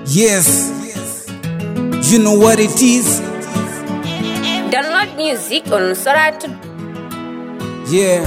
Yes, you know what it is. Download music on Soratu. Yeah,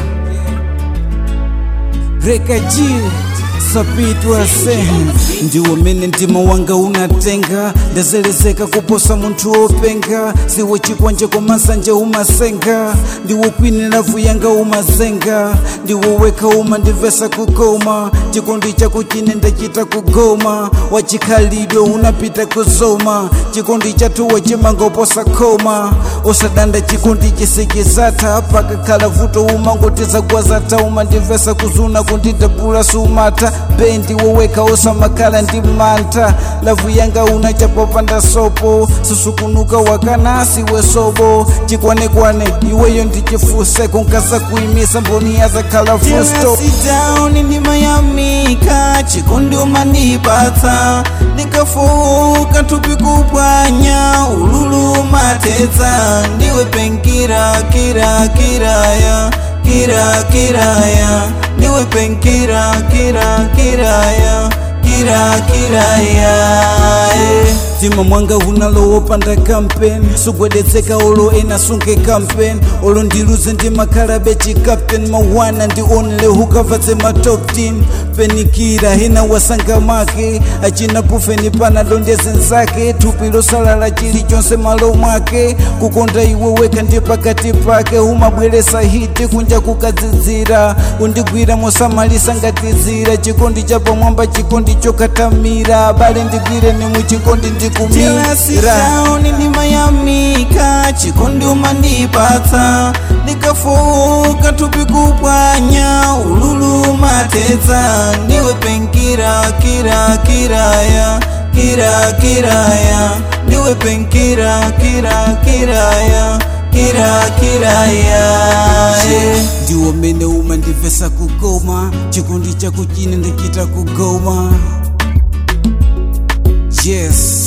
reka G sapitwa se ndiwo mene mtima wanga unatenga ndazelezeka kuposa munthu wopenga siwo chikwanje komasanje umasenga ndiwo kwini lavu yanga umazenga ndiwo weka umandivesa kukoma chikondi chako chine ndachita kugoma wachikhalidwe unapita kuzoma chikondi chathuwa chimanga uposa khoma usadanda chikondi chisikizatha pakakhala vuto umangoteza gwazatha umandivesa kuzuna kundidabula sumata bendi woweka usamakhala ndi mantha lavu yanga unachapopanda sopo susukunuka wakanasi wesobo chikwanekwane iweyo ndichifuse kunkasa kuimisa mboni yazakhala fusto down ndimayamika chikondi umanipatsa ndikafuka thupi kupwanya ululu matetsa ndiwe penkira kira kiraya kira kiraya ndiwe penkira kira kiraya kira kiraya eh. mtima mwanga unalowopanda kampeni sugwedetseka olo ena sunke kampeni olo ndiluze ndi makhalabe chikapteni mawana ndi onle hukavatse ma top 10 penikira hena wasanga make achina pufeni pana londeze nzake thupi losalala chilichonse malo mwake kukonda iwe weka ndi pakati pake umabweresa hiti kunja kukadzidzira undigwira mosamalisa ngatizira chikondi cha pamwamba chikondi chokatamira bale ndigwire ni muchikondi ndikumira Down ndimayamika chikondi umandipatsa ndikafuka thupi kupwanya ululu matetsa ndiwe penkira kira kiraya kira kiraya ndiwe penkira kira kiraya kira kiraya eh. ndiwo mene umandivesa kugoma chikondi chako chine ndichita kugoma yes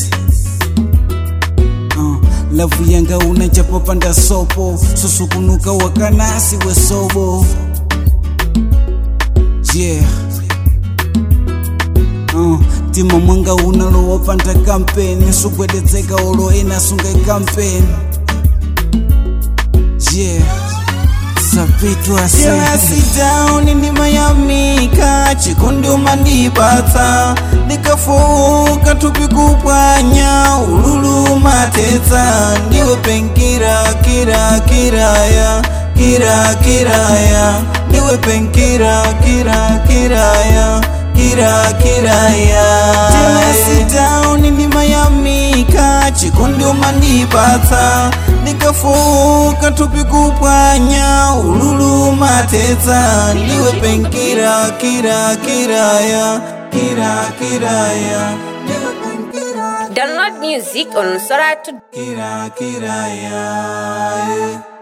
uh, lavu yanga unachapopanda sopo susukunuka wakanasi wesobo yeah uh, mtima mwanga unalowopanda kampeni sugwedetseka olo ena sunga kampeni yeah sapitwa se Jealousy down ndimayamika chikondi umandipatsa ndikafuka thupi kupwanya ululu matetsa ndiwe penkira kira kiraya kira kiraya ndiwe penkira kira kiraya kira kiraya Jealousy down ndimayamika chikondi umandipatsa ndikafuka thupi kupwanya ululu matetsa ndiwe penkira kira kiraya kira kiraya ndiwe penkira Download music on Soratu. kira kiraya yeah.